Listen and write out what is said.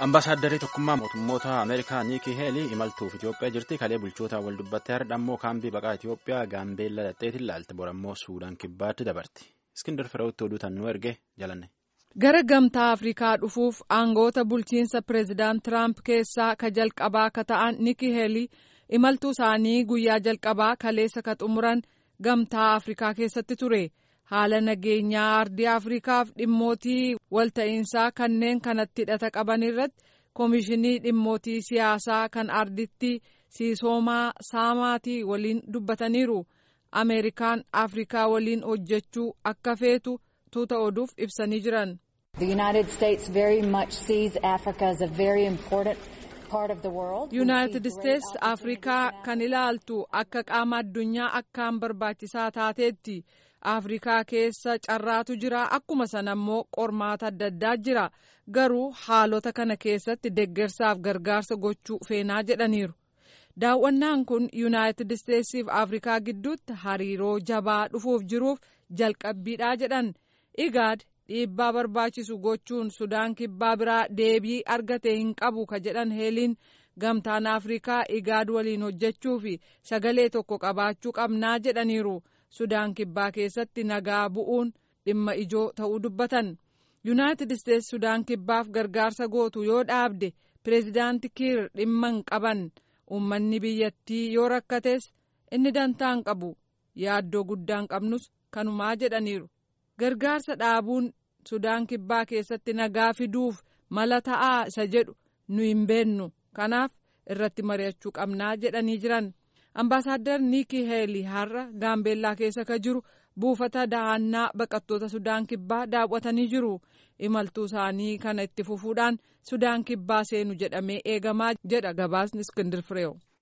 Ambaasaaddarri tokkummaa mootummoota Ameerikaa Niikii Heelii imaltuuf Itoophiyaa jirti. Kalee bulchootaa wal dubbattee har'a ammoo kaambii baqaa Itoophiyaa Gaambeellaa dhadheetiin ilaalti. Borammoo Suudaan kibbaatti dabarti. Iskindar Fireewutti oduu tan nu erge jalanne. Gara gamtaa Afrikaa dhufuuf aangoota bulchiinsa pireezidaant Tiraamp keessaa ka jalqabaa ka ta'an Niikii Heelii imaltuu isaanii guyyaa jalqabaa kaleessa ka xumuran gamtaa Afrikaa keessatti ture. haala nageenyaa ardii afrikaaf dhimmootii walta'iinsaa kanneen kanatti hidhata qaban irratti koomishinii dhimmootii siyaasaa kan arditti siisoomaa saamaatii waliin dubbataniiru ameerikaan afrikaa waliin hojjechuu akka feetu tuuta oduuf ibsanii jiran. yuunaayitid isteetsi afrikaa kan ilaaltu akka qaama addunyaa akkaan barbaachisaa taateetti. afrikaa keessa carraatu jira akkuma sana immoo qormaata adda addaa jira garuu haalota kana keessatti deggersaaf gargaarsa gochuu feenaa jedhaniiru daawwannaan kun yuunaayitid isteetsiif afrikaa gidduutti hariiroo jabaa dhufuuf jiruuf jalqabbiidhaa jedhan igaad dhiibbaa barbaachisu gochuun sudaan kibbaa biraa deebii argate hin qabu ka jedhan heeliin gamtaan afrikaa igaad waliin hojjechuu fi sagalee tokko qabaachuu qabnaa jedhaniiru. sudaan kibbaa keessatti nagaa bu'uun dhimma ijoo ta'uu dubbatan yuunaayitid isteetsi sudaan kibbaaf gargaarsa gootu yoo dhaabde pireezidaanti kiir dhimma hin qaban uummanni biyyattii yoo rakkates inni dantaa hin qabu yaaddoo guddaa hin qabnus kanumaa jedhaniiru gargaarsa dhaabuun sudaan kibbaa keessatti nagaa fiduuf mala ta'aa isa jedhu nu hin beennu kanaaf irratti mari'achuu qabnaa jedhanii jiran. Ambaasaadder Niikii Heelii har'a Gaambeellaa keessa ka jiru buufata dahannaa baqattoota Sudaan Kibbaa daawwatanii jiru. Imaltuu isaanii kana itti fufuudhaan Sudaan Kibbaa seenu jedhamee eegamaa jedha gabaasni Iskindir Fireew.